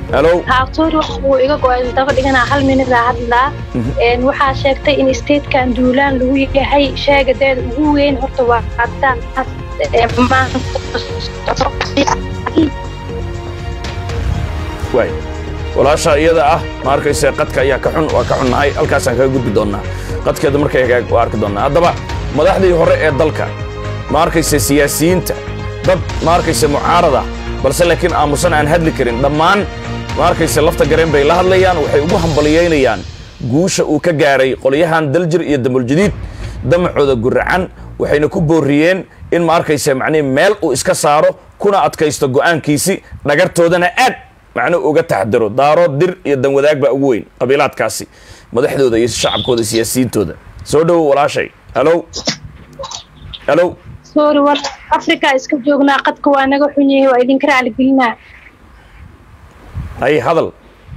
halo haabtoori wuu iga go-ay daba dhiganaa hal minida hadlaa waxaa sheegtay in statekan duulaan lagu yahay sheegadeeda ugu weyn horta waa cadaan waay walaasha iyada ah ma arkayse qadka ayaa ka xun waa ka xunnahay halkaasaan kaga gudbi doonnaa qadkeeda markay hagaag waa arki doonnaa haddaba madaxdii hore ee dalka ma arkayse siyaasiyiinta dad ma arkayse mucaarada balse laakiin aamusan aan hadli karin dhammaan ma arkayse lafta gareen bay la hadlayaan waxay ugu hambaliyaynayaan guusha uu ka gaaray qolyahan daljir iyo damuljadiid damacooda guracan waxayna ku boorriyeen in ma arkayse macnihi meel uu iska saaro kuna adkaysto go'aankiisi dhagartoodana aad macnuu uga taxdaro daaro dir iyo danwadaag baa ugu weyn qabiilaadkaasi madaxdooda iyo shacabkooda siyaasiyiintooda soo dhowo walaashay halo halo sorry war africa iska joognaa qadka waa naga xun yahay waa idinka raaligelinaa hay hadal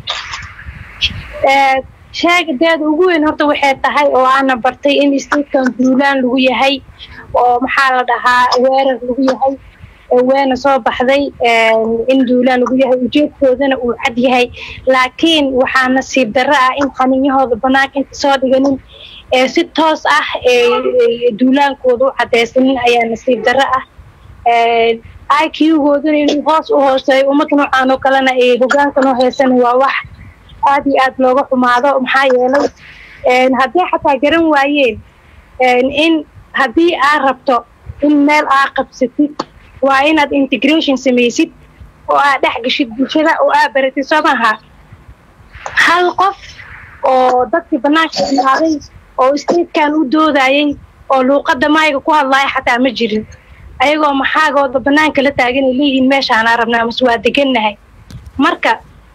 sheegadeeda ugu weyn horta waxay tahay oo aana bartay in statekan duulaan lagu yahay oo maxaa la dhahaa weerar lagu yahay weena soo baxday in duulaan lagu yahay ujeedkoodana uu cad yahay laakiin waxaa nasiib darro ah in xaninyahooda bannaanka inta soo dhiganin si toos ah duulaankooda u cadaysanin ayaa nasiib darro ah iq-goodana inuu hoos u hooseeyo ummad noocaan oo kalena ay hogaanka noo heysana waa wax aad iyo aad looga xumaado maxaa yeelay haddii xataa garan waayeen in haddii aad rabto in meel aad qabsatid waa inaad integration samaysid oo aad dhex gashid bulshada oo aad baratid soo maaha hal qof oo dadkii bannaanka imaaday oo statekan u doodayay oo luuqadda maayga ku hadlaaya xataa ma jirin ayagoo maxaagooda bannaanka la taagan ay leeyihiin meeshaanaa rabnaa mase waa degannahay marka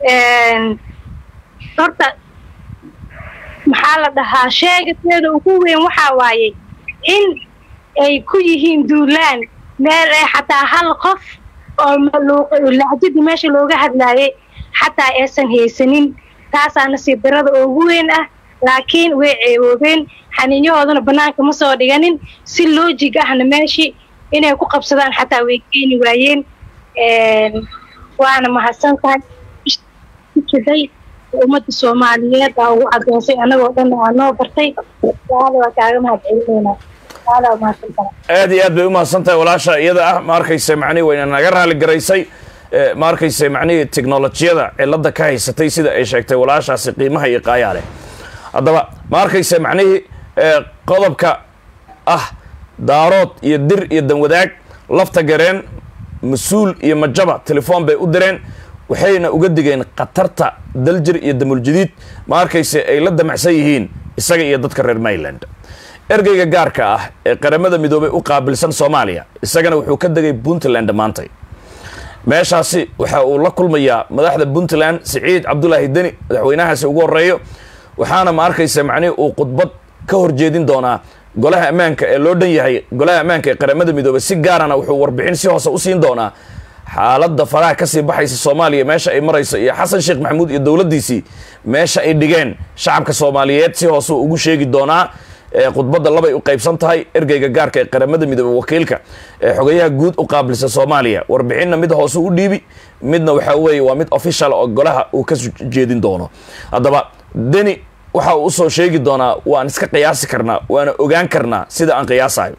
horta maxaa la dhahaa sheegateeda ugu weyn waxaa waayey in ay ku yihiin duulaan meel ee xataa hal qof oo lahjadii meesha looga hadlaayay xataa aysan haysanin taasaa nasiib darada ugu weyn ah laakiin way ceewoobeen xaniinyahoodana bannaanka ma soo dhiganin si loojig ahna meeshii inay ku qabsadaan xataa way keeni waayeen waana mahadsan tahay jiday ummadda soomaaliyeed aa ugu cadeysay annagoo dhan aa noo bartay waala waa kaaga mahadcelinaynaa aad iyo aad bay umahadsan tahay walaasha iyada ah ma arkayse macnihi wayna naga raali garaysay ma arkayse macnihii technolojiyada cilada ka haysatay sida ay sheegtay walaashaasi qiimaha iyo qaayaa leh haddaba ma arkayse macnihii qodobka ah daarood iyo dir iyo danwadaag lafta gareen mas-uul iyo majaba telefoon bay u direen waxayna uga digeen khatarta daljir iyo damuljadiid ma arkayse ay la damacsan yihiin isaga iyo dadka reer mayland ergeyga gaarka ah ee qaramada midoobay u qaabilsan soomaaliya isagana wuxuu ka degay puntland maantay meeshaasi waxa uu la kulmayaa madaxda puntland siciid cabdulaahi deni madaxweynahaasi ugu horeeyo waxaana ma arkaysa macnihi uu khudbad ka horjeedin doonaa golaha ammaanka ee loo dhan yahay golaha ammaanka ee qaramada midoobay si gaarana wuxuu warbixin si hoose u siin doonaa xaaladda faraha kasii baxaysa soomaaliya meesha ay marayso iyo xasan sheekh maxamuud iyo dowladdiisii meesha ay dhigeen shacabka soomaaliyeed si hoose ugu sheegi doonaa khudbadda labay u qaybsan tahay ergeyga gaarka ee qaramada midoobey wakiilka ee xogayaha guud u qaabilsan soomaaliya warbixinna mid hoose u dhiibi midna waxaa weeye waa mid official oo golaha uu ka jeedin doono haddaba deni waxa uu usoo sheegi doonaa waan iska qiyaasi karnaa waana ogaan karnaa sida aan qiyaasayo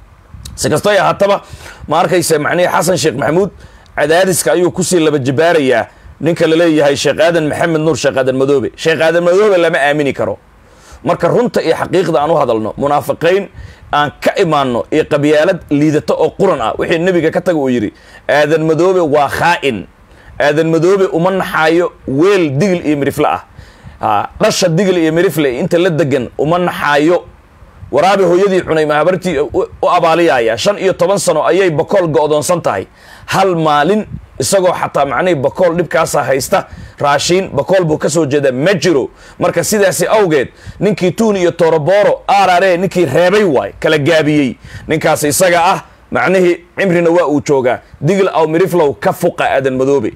si kastoo ay ahaataba ma arkaysa macnihii xasan sheekh maxamuud cadaadiska ayuu kusii laba jibaarayaa ninka laleeyahay sheekh aadan maxamed nuur sheekh aadan madoobe sheekh aadan madoobe lama aamini karo marka runta iyo xaqiiqda aan u hadalno munaafiqiyn aan ka imaanno iyo qabyaalad liidato oo quran ah wixii nebiga ka taga uu yidhi aadan madoobe waa khaa'in aadan madoobe uma naxaayo weel digil iyo mirifle ah dhasha digil iyo mirifle inta la degan uma naxaayo waraabe hooyadii cunay mahabartii u abaaliyaya shan iyo toban sano ayay bakool go'doonsan tahay hal maalin isagoo xataa macnihii bakool dhibkaasa haysta raashiin bakool buu ka soo jeedaa ma jiro marka sidaasi awgeed ninkii tuun iyo toroboro arare ninkii reebay waay kala gaabiyey ninkaas isaga ah macnihii cimrina waa uu joogaa digil aw miriflow ka fuqa aadan madoobe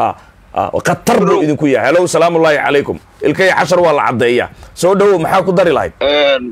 khatar buu idinku yahay halow salaamullaahi calaykum ilkay cashar waa la caddeeya soo dhowow maxaa ku dari lahayd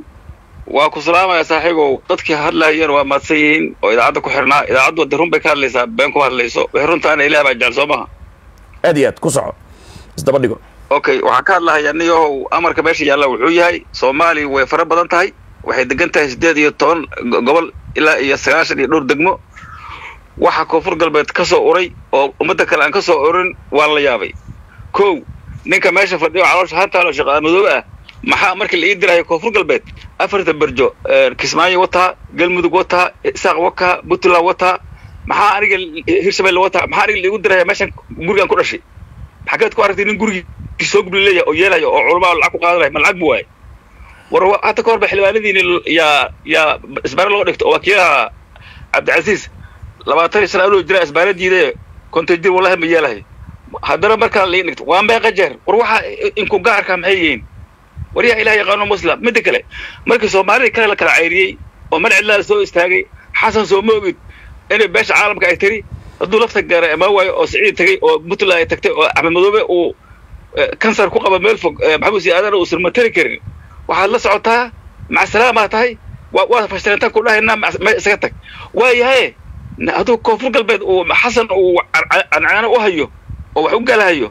waa ku salaamaya saaxiibow dadkii hadlayeen waa mahadsan yihiin oo idaacadda ku xirnaa idaacaddu de run bay ka hadlaysaa been kuma hadlayso wixii runtaana ilaah baa jecel soo maha aad iyo aad ku soco isdaba dhigo okay waxaan ka hadlahayaa niyahow amarka meesha yaalla wuxuu yahay soomaaliya way fara badan tahay waxay degan tahay siddeed iyo toban go- gobol ilaa iyo sagaashan iyo dhowr degmo waxa koonfur galbeed ka soo uray oo ummadda kale aan ka soo urin waa la yaabay kow ninka meesha fadhiyo caloosha hantaalo shaqaa madoobe ah maxaa markii la ii dirayo koonfur galbeed afarta berjo kismaayo wataa galmudug wataa isaaq wakaa puntland wataa maxaa aniga hirshabelle wataa maxaa aniga laigu diraya meeshan gurigaan ku dhashay xageed ku aragtay nin gurigii soo gubli leeyahay oo yeelayo oo culamaa lacag ku qaadanaya ma lacag bu waaye war wa- hadda ka hor ba xildhibaanadiini yaa yaa isbaare loo dhigto oo wakiilaha cabdicasiis labaatan iyo sana anuu jira isbaare diidaye konton jir wallahi ma yeelahay haddana markaa lii dhigto waa meeqa jeer war waxaa inku gaarka maxay yihiin war yaa ilaah yaqaano muslim midda kale markii soomaalida kale la kala cayriyey oo mar cidlaa soo istaagay xasan soo ma ogid inay beesha caalamka ay tiri hadduu lafta gaara imaan waayo oo siciid tagay oo puntland ay tagtay oo axmed madoobe uu kansar ku qaba meel fog maxamuud si aadan uusan matari karin waxaad la socotaa macsalaama tahay waa waa fashtalantaan ku dhahaynaa me isaga tag waayahaye hadduu koonfur galbeed uu xasan uu cancaano u hayo oo wax u galahayo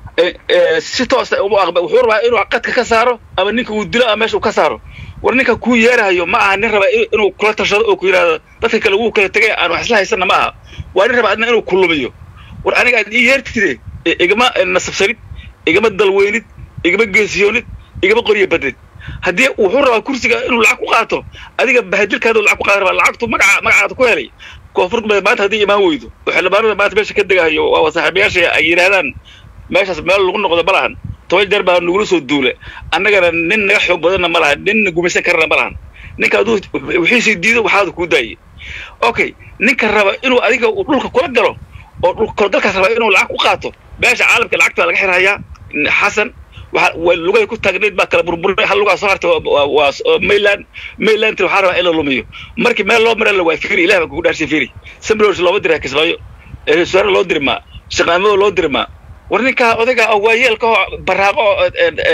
si toosa uma aqba wuxuu rabaa inuu qadka ka saaro ama ninka uu dilo ama meesha uu ka saaro war ninka kuu yeerahayo ma aha nin raba inuu kula tashado oo ku yidhahdo dadka kale wuu kala tegay aan wax isla haysana ma aha waa nin raba adna inuu kulumiyo war aniga aad ii yeertide igama nasabsanid igama dalweynid igama geesiyoonid igama qoryo badnid haddii wuxuu rabaa kursiga inuu lacag ku qaato adiga bahadilkaadu lacag ku qaadan rabaa lacagtu magaca magacaada ku helay koonfur galbeed maanta haddii imaan weydo oo xildhibaanada maanta meesha ka degahayo waa saaxiibayaasha ay yidhahdaan meeshaas meel lagu noqdo ma lahan toban jeer baa nagula soo duule annagana nin naga xoog badanna ma lahan nin gumaysan karana ma lahan ninka hadduu wixiisii diido waxaada kuu daayay okay ninka raba inuu adiga uu dhulka kula galo oo dhulka kulagalkaas raba inuu lacag ku qaato beesha caalamka lacagta laga xirhayaa xasan waxa way lugay ku taagnayd baa kala burburay hal lugaa soo hartay waa mayland maylandti waxaa rabaa in la lumiyo markii meel loo mara la waa firi ilah baa kugu dhaarshay firi samrows looma dira kismaayo suwaare loo diri maa shaqaamado loo diri maa war ninkaa odayga oo waayeelka oo baraaqo oo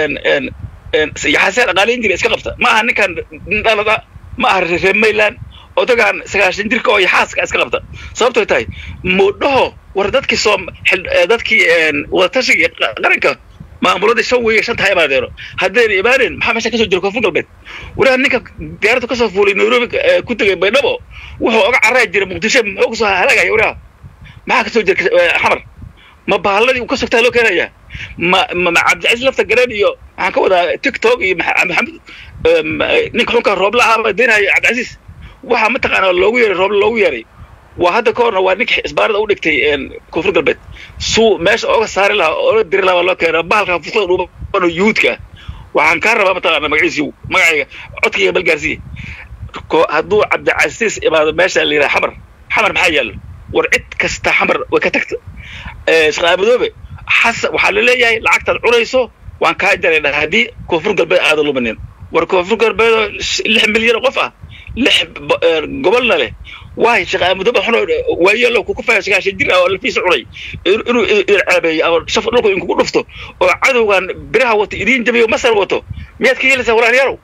yaxasee dhaqaalayn jira iska qabta ma aha ninkan nin dhalada ma aha reer mayland odagaan sagaashan jirka oo yaxaaska iska qabta sababtoy tahay moodhaho war dadkii soo dadkii wadatashiga qaranka maamuladii shan weeye shanta ha imaadeeno haddayna imaaneen maxaa meesha kasoo jira koonfur galbeed walaha ninka diyaaradda kasoo fuulay nairobi ku tegay baydhabo wuxuu oga carari jiray muqdisho muxuu kasoo halaagaya walaha maxaa kasoo jira xamar ma baaladii uu ka sogtaa loo keenayaa ma ma cabdicasiis lafta gareen iyo waxaan ka wadaa tiktok iyo maxamed ninka xunka roobla ahaa deenaya cabdicasiis waxaa mataqaanaa loogu yeeray roobla loogu yeeray waa hadda ka horna waa ninka isbaarada u dhigtay koonfur galbeed suu meesha ooga saari lahaa ooga diri lahaa loo keena bahalka fuslada dhuubano yuhuudka waxaan kaa rabaa mataqaana magaciisi magacayga codkayga balgaarsiye hadduu cabdicasiis imaado meesha la yidhaha xamar xamar maxaa yaallo war cid kasta xamar way ka tagta shaqaamadoobe xasan waxaa la leeyahay lacagtaad cunayso waan kaa jaraynaa haddii koonfur galbeed aada lumanin war koonfur galbeedoo lix milyan oo qof ah lix gobolna leh waay shaqaamadoobe xun waayeelo kuku faya sagaashan jir ah oo lafiisa cunay inuu idin ceebeeyo ama shaf dhulku inkugu dhufto oo cadowgan biraha wato idiin jabiyo masar wato miyaad ka yeelaysaa walaalyaalow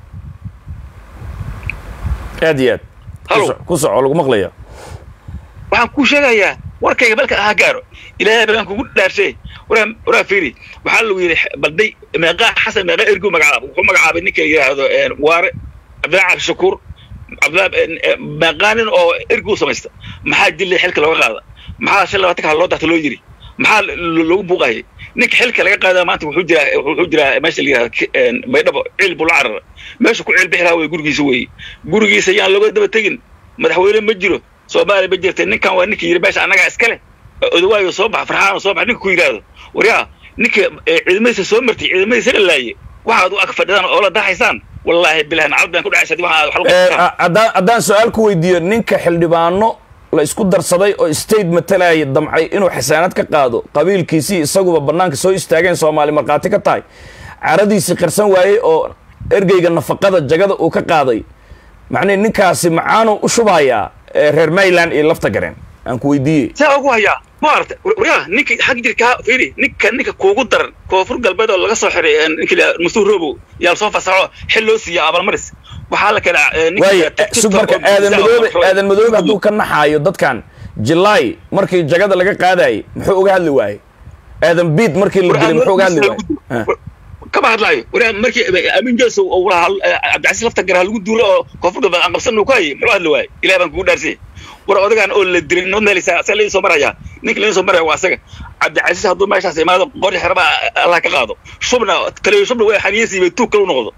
aad iyo aad ku soco lagu maqlaya waxaan kuu sheegayaa warkayga balka aha gaaro ilaahay baan kugu dhaarshay waraa waraa fiiri waxaa lagu yidhi balday meeqaa xasan meeqaa ergu magacaaba wuxuu magacaabay ninka yidhaahdo waare cabdillahi cabdi shakuur cabdillahi meeqaanin oo ergu samaysta maxaa dillay xilka looga qaada maxaa shan labaatanka loo darta loo yiri maxaa loogu buuqayay ninka xilka laga qaadaa maanta wuxuu jiraa wuxuu jiraa meesha la yidhahdo baydhabo ciil buu la carara meesha ku ciil bixi lahaa wey gurigiisa weeye gurigiisa yaan looga daba tegin madaxweyne ma jiro soomaaliya ma jirta ninkan waa ninka yidhi meesha annagaa iskale odawaayo soo bax farxaano soo bax ninka ku yidhaahdo waryaa ninka ciidamadiisa soo martay ciidamadiisa la laaye waxaad u ag fadhidaan oo la dahaysaan wallaahi bilahi nacad baan ku dhacaysa haddaan haddaan su-aal ku weydiiyo ninka xildhibaano la isku darsaday oo state matalaya damcay inuu xasaanad ka qaado qabiilkiisii isaguba bannaanka soo istaageen soomaali markhaati ka tahay caradiisii qarsan waayey oo ergeyga nafaqada jagada uu ka qaaday macnii ninkaasi macaanuu u shubhayaa reer mayland iyo lafta gareen aan ku weydiiyey saa ugu hayaa maarata waryaa ninka xag jirkaa fiiri ninka ninka kuugu daran koonfur galbeed oo laga soo xiray ninka mustuur robow yaa lasoo fasaxo xil loo siiya abaalmaris waxaa la keenaa waaya sug marka aadan madoobe aadan madoobe hadduu ka naxaayo dadkan jilaay markii jagada laga qaadayay muxuu uga hadli waayey aadan biid markii la dilay muxuu uga hadli waayey kama hadlaayo waraa markii aamin jeso uu lahaa cabdicasiis lafta gara lagu duulo oo koonfur galbeed aan qabsan ku hayay muxuu hadli waayey ilaah baan kugu dhaarsay war odagaan oo la dilay noo meelaysaa asaga laydin soo maraya ninka laydin soo maraya waa asaga cabdicasiis hadduu meeshaas imaado qori xeraba allah ka qaado shubna kaliyo shubna waa xaniyasiibay tuug kale u noqdo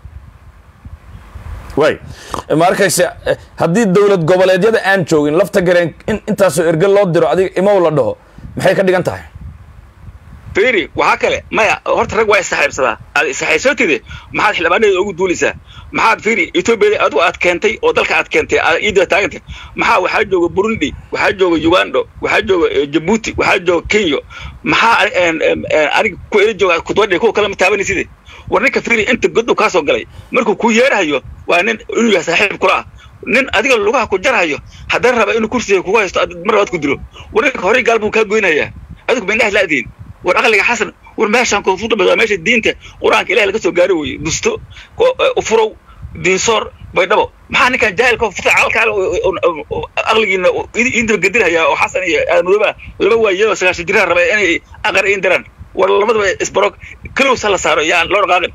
way ma arkayse haddii dowlad goboleedyada aan joogin lafta gareen in intaasoo erge loo diro adiga imow la dhaho maxay ka dhigan tahay firi waxaa kale maya horta rag waa issaxaybsadaa aad issaxaybsatide maxaad xildhibaaneeda ugu duulaysaa maxaad firi etoobiyada adigu aad keentay oo dalka aad keentay aad iidaba taagantay maxaa waxaa jooga burundi waxaa jooga ugando waxaa jooga jabuuti waxaa jooga kenya maxaa aniga ku ela jooga kudwadhi kuwa kalama taabanaysid war ninka firi inta godhow kaa soo galay markuu kuu yeerahayo waa nin inuu yahay saaxiib kula ah nin adiga lugaha ku jarhayo haddana raba inuu kursiga kugu haysto mar labaad ku dilo war ninka horey gaal buu kaa goynayaa adigu mindhaha laadiin war aqliga xasan war meeshaan koonfurta bad waa meesha diinta qur-aanka ilahi laga soo gaaro weye dusto ufurow diinsoor baydhabo maxaa ninkan jaahilka furta calkaale aqligiina iindaba gedinhayaa oo xasan iyo aadmadooba laba waayadoo sagaashan jiraha raba inay aqar in diraan war labadaba isbarog kalowsa la saaro yaan loo dhaqaaqin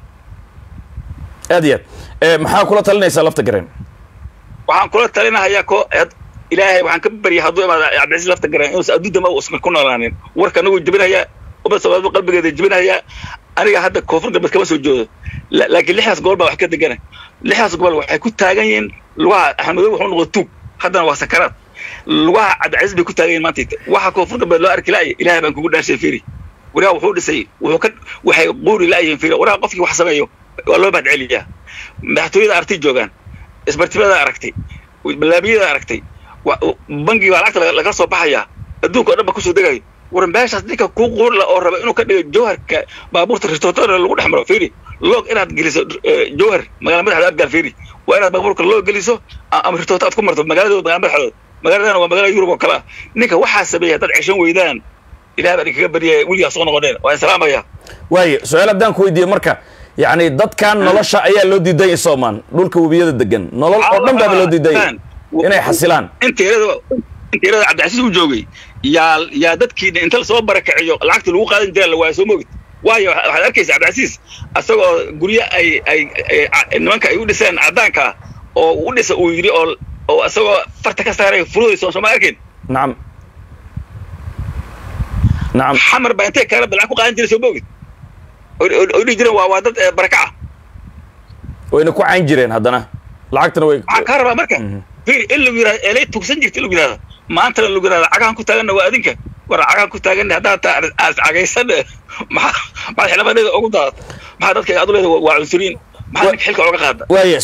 aad iyo aad maxaa kula talinaysaa lafta gareen waxaan kula talinahayaa ko ilaahay waxaan ka baryay hadduu imaada cabdicasiis lafta gareen inuusan adduuntama usma ku noolaanin warka anagu jebinahayaa umad soomaalidu qalbigeeda jebinahayaa aniga hadda koonfur galbeed kama soo joodo laakiin lixdaas gobol baa wax ka degana lixdaas gobol waxay ku taagan yihiin lugaha axmedow wuxuu noqda tuug haddana waa sakaraad lugaha cabdicasiis bay ku taagan yihin maanta waxa koonfur galbeed loo arki la'aya ilaahay baan kugu dhaarshay firi waraha wuxuu dhisay wuxuu ka waxay quuri la'yihiin firi waraha qofkii wax sameeyo waa loo mahad celiyaa madaxtooyada artay joogaan isbartibada aragtay balaamiyada aragtay bangi baa lacagta laga soo baxayaa adduunka o dhan ba kusoo degayo war meeshaas ninka kuu quurla oo raba inuu ka dhigo jawharka baabuurta ristootada lagu dhex maro firi loog inaad geliso jawhar magala madaxda abgaal firi waa inaad baabuurka loo geliso ama ristoota aad ku marto magaaladooda magala madaxdooda magaaladana waa magaalada yurub oo kale ah ninka waxaa sameeya haddaad ceshan weydaan ilaah baan idinkaga baryaya weligaa soo noqoneen waan salaamaya waayo su-aal haddaan ku weydiiye marka yacni dadkan nolosha ayaa loo diidanya soomaan dhulka webiyada degan nolol oo dhan baaba loo diidanya inay xasilaan inteerada inteerada cabdicasiis uu joogay yaa yaa dadkiina inta lasoo barakaciyo lacagta lagu qaadan jiraa la waaya soo mogid waayo waxaad arkaysa cabdicasiis asagoo guryo ay ay nimanka ay u dhiseen caddaanka ah oo u dhisa uu yidhi oo oo asagoo farta ka saaray furudayso sooma arkayn nacam nacam xamar baa intay kaala lacag ku qaadan jiray soo mogid oo dhihi jireen waa waa dad barakaca wayna ku cayn jireen haddana lacagtana way waxaan kaa rabaa marka firi in lagu yidhahdo elay tugsan jirta in lagu yidhahdo maantana lagu yidhahdo cagahan ku taaganna waa adinka war cagahan ku taaganna haddaad taa aas cagaysan maxaa maxaad xildhibaaneeda ugu daadata maxaa dadka aad u leeda waa cunsuriin maxaa ninka xilka ooga qaada waaya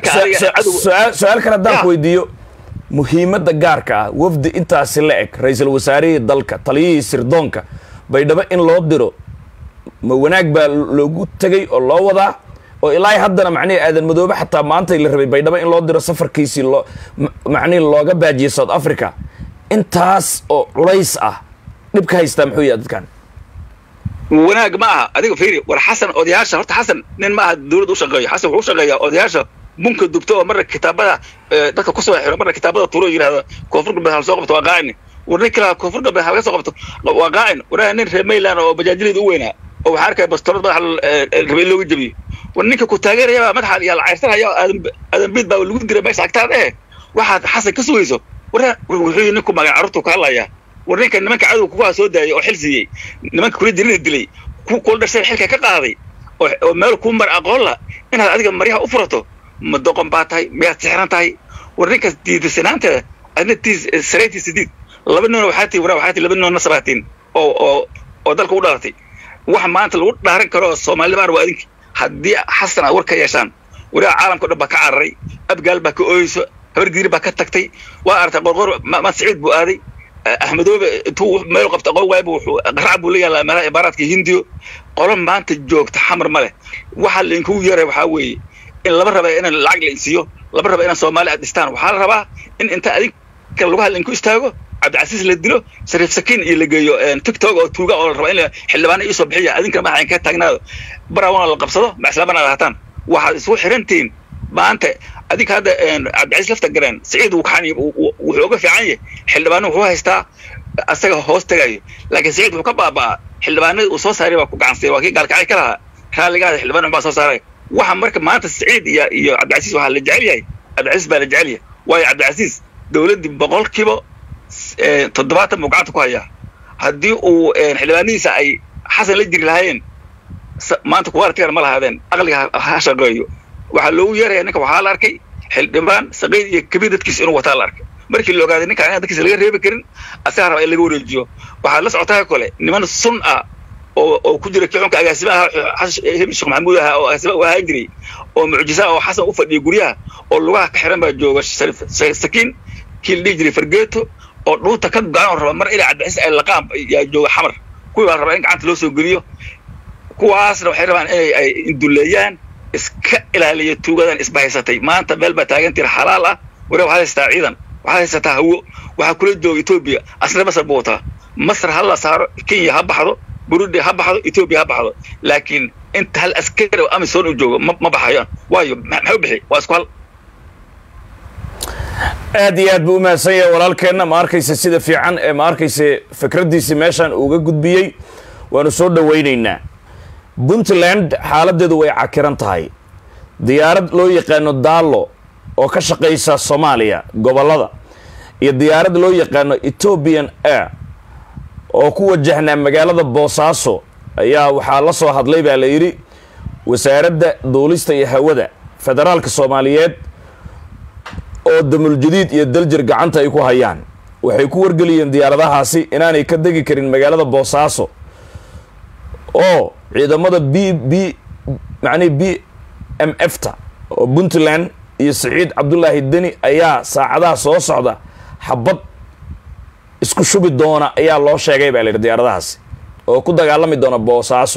su-aal su-aal kale haddaan ku weydiiyo muhiimadda gaarka ah wafdi intaasi la eg ra-iisul wasaarihii dalka taliyihii sirdoonka baydhabo in loo diro ma wanaag baa loogu tegay oo loo wadaa oo ilaa haddana macnihi aadan madoobe xataa maantay la rabay baydhabo in loo diro safarkiisii loo macnihi looga baajiyay south africa intaas oo culays ah dhibka haystaa muxuu yahay dadkan wanaag ma aha adiga fiiri war xasan odayaasha horta xasan nin ma aha dawladda u shaqeeyo xasan wuxuu u shaqeeyaa odayaasha bunka dubto oo marna kitaabada dadka ku soo xiro marna kitaabada turo yidhahda koonfur galbeed hal soo qabto waa qaacin war nin kale koonfur galbeed halaga soo qabto waa qaacin waraha nin reer mayland oo bajaajilida u weynaa oo waxaa arkaya bastoorad madaxa rabay in looga jebiyo war ninka ku taageerayaba madaxa yaa la cayrsanaya aadan aadan biid baa lagu diray meesha agtaad eh waxaad xasan ka sugayso warra wuxuu ninku magan carruurtu ka hadlayaa war ninka nimanka cadowga kugaa soo daayay oo xil siiyey nimanka kula jirida dilay ku kula dhashay xilka ka qaaday oo meel kuu mar aqoon la inaad adiga maryaha u furato ma doqon baa tahay miyaad sixran tahay war ninkaas diidasanaanteeda adna tiis saraytiisa diid laba nino waxaa tii waraa waxaa tii laba nino nasabaatiin oo oo oo dalka u dhalatay wax maanta lagu dhaaran karo soomaalibaan waa adinki haddii xasan aad war ka yeeshaan wariga caalamka o dhan baa ka cararay abgaal baa ka ooyeyso habar giiri baa ka tagtay waa aragtay qorqor maad saciid buu aaday axmedoobe intuu meel qabta aqoon waayba wuxuu qarac buu la yaalaa meelaha imaaraadka hindiyo qolo maanta joogta xamar ma leh waxa lainkugu yeeray waxaa weeye in laba raba inaan lacag la insiiyo laba raba inaan soomaali aad dhistaan waxaa la rabaa in inta adinka lagu hadla inku istaago cabdicasiis la dilo shariif sakiin iyo la geeyo tiktok oo tuuga oo la raba in xildhibaana iisoo bixiya adinkana madaxa inka taagnaado barawana la qabsado maslaamana ad hataan waxaad isugu xirantihiin maanta adinka hadda cabdicasiis lafta gareen siciid wuu kaxan wuxuu uga fiican yahay xildhibaano wuxuu haystaa asaga hoos tagayo laakiin siciid wuxuu ka baaba'aa xildhibaanadii uu soo saaray baa ku gacansay waa kii gaalkacay ka lahaa raalligaada xildhibaan baa soo saaray waxa marka maanta saciid iyo iyo cabdicasiis waxaa la jecel yahay cabdicasiis baa la jecel yahay waayo cabdicasiis dowladdii boqolkiiba toddobaatan buu gacanta ku hayaa haddii uu xildhibaanadiisa ay xasan la jiri lahaayeen maanta kuwaartigan ma lahaadeen aqliga ha shaqeeyo waxaa loogu yeeraya ninka waxaa la arkay xildhibaan saqiid iyo kabiir dadkiisa inuu wataa la arkay markii la ogaaday ninkaan inaan dadkiisa laga reebi karin asagaa raba in laga wareejiyo waxaa la socotaa kole niman sun ah oo oo ku jira kicunka agaasima ahaa hebel sheekh maxamuud ahaa oo agaasima u ahaan jiray oo mucjisa oo xasan u fadhiya guryaha oo lugaha ka xiran baa jooga sakiin kii la dhihi jiray fargeeto oo dhuunta ka go-an oo raba mar ilaa cabdicasiis ay laqaan yaa jooga xamar kuwii baa rabaa in gacanta loo soo geliyo kuwaasna waxay rabaan inay ay induleeyaan iska ilaaliya tuugadan isbahaysatay maanta meel baa taagan tira xalaal ah ware waxaad haysataa ciidan waxaad haysataa hawo waxaa kula jooga etoobiya asna masar buu wataa masar ha la saaro kenya ha baxdo burundi ha baxdo etoobiya ha baxdo laakiin inta hal askari oo amisom u joogo ma baxayaan waayo maxay u bixi waa isku hal aad iyo aad buu u mahadsan yahay walaalkeenna ma arkaysa sida fiican ee ma arkaysa fikraddiisii meeshaan uga gudbiyey waanu soo dhowaynaynaa puntland xaaladdeedu way cakiran tahay diyaarad loo yaqaano daallo oo ka shaqaysa soomaaliya gobollada iyo diyaarad loo yaqaano ethoobian air oo ku wajahnaa magaalada boosaaso ayaa waxaa la soo hadlay baa la yidhi wasaaradda duulista iyo hawada federaalka soomaaliyeed oo damuljadiid iyo daljir gacanta ay ku hayaan waxay ku wargeliyeen diyaaradahaasi inaanay ka degi karin magaalada boosaaso oo ciidamada b b macnihi b m f ta oo puntland iyo saciid cabdulaahi deni ayaa saacadaha soo socda xabad isku shubi doona ayaa loo sheegay baa la yidhi diyaaradahaasi oo ku dagaalami doona boosaaso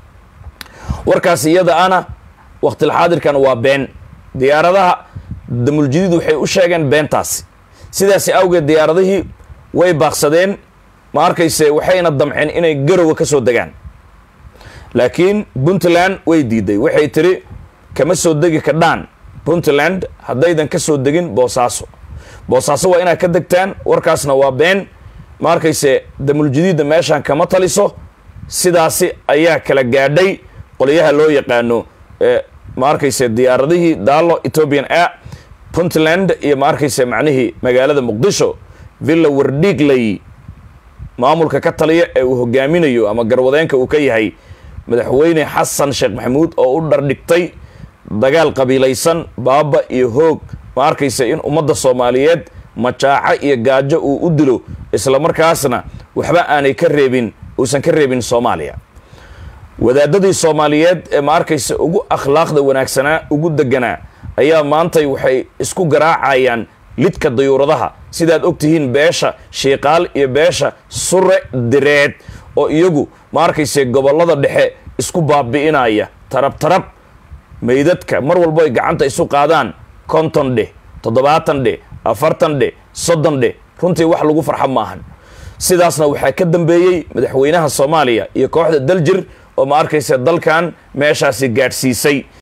warkaas iyada ana waqtilxaadirkan waa been diyaaradaha damuljadiid waxay u sheegeen beentaasi sidaasi awgeed diyaaradihii way baaqsadeen ma arkayse waxayna damceen inay garowa ka soo degaan laakiin puntland way diiday waxay tiri kama soo degi kadhaan puntland haddaydan ka soo degin boosaaso boosaaso waa inaad ka degtaan warkaasna waa been ma arkayse damuljadiidda meeshaan kama taliso sidaasi ayaa kala gaadhay qolyaha loo yaqaano ma arkayse diyaaradihii daalo ethoobian air puntland iyo ma arkayse macnihii magaalada muqdisho villa wardhiigley maamulka ka taliya ee uu hogaaminayo ama garwadeenka uu ka yahay madaxweyne xasan sheekh maxamuud oo u dhardhigtay dagaal qabiilaysan baaba iyo hoog ma arkaysa in ummadda soomaaliyeed majaaco iyo gaajo uu u dilo isla markaasna waxba aanay ka reebin uusan ka reebin soomaaliya wadaadadii soomaaliyeed ee ma arkaysa ugu akhlaaqda wanaagsanaa ugu deganaa ayaa maantay waxay isku garaacayaan lidka dayuuradaha sidaad og tihiin beesha shiiqaal iyo beesha sure direed oo iyagu ma arkayse gobollada dhexe isku baabi'inaya tarab tarab meydadka mar walbo ay gacanta isu qaadaan konton dheh toddobaatan dheh afartan dheh soddon dheh runtii wax lagu farxa maahan sidaasna waxaa ka dambeeyey madaxweynaha soomaaliya iyo kooxda daljir oo ma arkaysa dalkan meeshaasi gaadhsiisay